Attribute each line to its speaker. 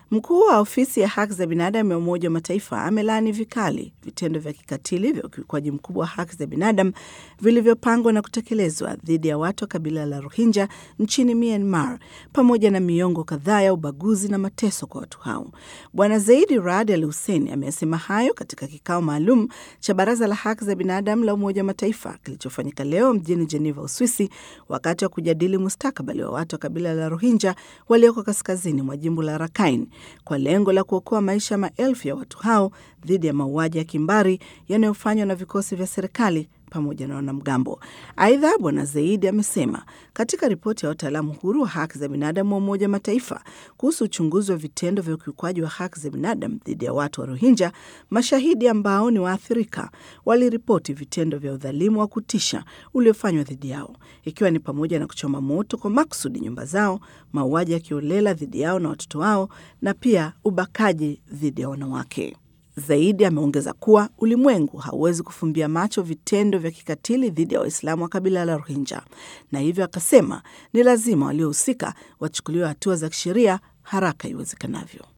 Speaker 1: Mkuu wa ofisi ya haki za binadamu ya Umoja wa Mataifa amelaani vikali vitendo vya kikatili vya ukiukwaji mkubwa wa haki za binadamu vilivyopangwa na kutekelezwa dhidi ya watu wa kabila la Rohingya nchini Myanmar, pamoja na miongo kadhaa ya ubaguzi na mateso kwa watu hao. Bwana Zaidi Rad Al Hussein amesema hayo katika kikao maalum cha Baraza la Haki za Binadamu la Umoja wa Mataifa kilichofanyika leo mjini Geneva, Uswisi, wakati wa kujadili mustakabali wa watu wa kabila la Rohingya walioko kaskazini mwa jimbo la Rakhine kwa lengo la kuokoa maisha ya maelfu ya watu hao dhidi ya mauaji ya kimbari yanayofanywa na vikosi vya serikali pamoja na wanamgambo. Aidha, Bwana Zaidi amesema katika ripoti ya wataalamu huru wa haki za binadamu wa Umoja wa Mataifa kuhusu uchunguzi wa vitendo vya ukiukwaji wa haki za binadamu dhidi ya watu wa Rohingya, mashahidi ambao ni waathirika waliripoti vitendo vya udhalimu wa kutisha uliofanywa dhidi yao, ikiwa ni pamoja na kuchoma moto kwa makusudi nyumba zao, mauaji ya kiolela dhidi yao na watoto wao, na pia ubakaji dhidi ya wanawake. Zaidi ameongeza kuwa ulimwengu hauwezi kufumbia macho vitendo vya kikatili dhidi ya Waislamu wa kabila la Rohingya, na hivyo akasema ni lazima waliohusika wachukuliwe hatua za kisheria haraka iwezekanavyo.